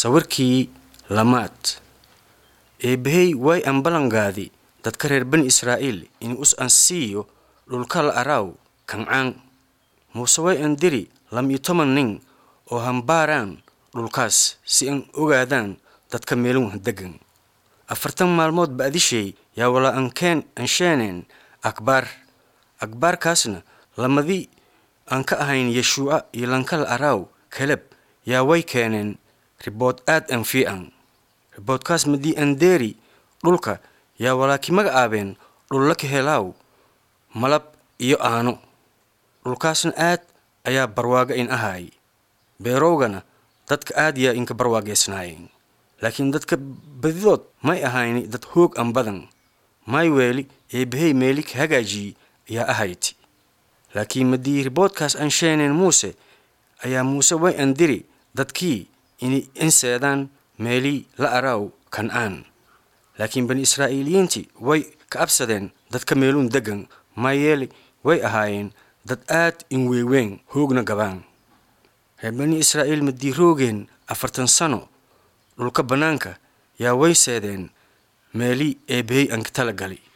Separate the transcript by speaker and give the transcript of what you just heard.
Speaker 1: sawirkii lamaad eebbahey way an ballangaadi dadka reer bani israa'iil in us an siiyo dhulka la araaw kancaan muuse way an diri lam-iyo toban nin oo hambaaraan dhulkaas si an ogaadaan dadka meelun degan afartan maalmood ba'dishay yaa walaa ankeen ansheeneen akbaar akbaarkaasna lamadii aan ka ahayn yeshuuca iyo lankala araaw kaleb yaa way keeneen ribood aad an fiican riboodkaas madii an deeri dhulka yaa walaaki magacaabeen dhulla ka helaaw malab iyo aano dhulkaasna aad ayaa barwaaga in ahaay beerowgana dadka aad yaa inka barwaageysnaayeen laakiin dadka badidood may ahayni dad hoog an badan may weeli eebbahey meeli ka hagaajiyey ayaa ahayti laakiin madii riboodkaas an sheeneen muuse ayaa muuse way an diri dadkii inay inseedaan meelii la araaw kancaan laakiin bani israa'iiliyiintii way ka absadeen dadka meeluun deggan maayeeli way ahaayeen dad aad in weeweyn hoogna gabaan reer bani israa'iil madii roogeen afartan sano dhulka bannaanka yaa way seedeen meelii eebbahey anka tala gali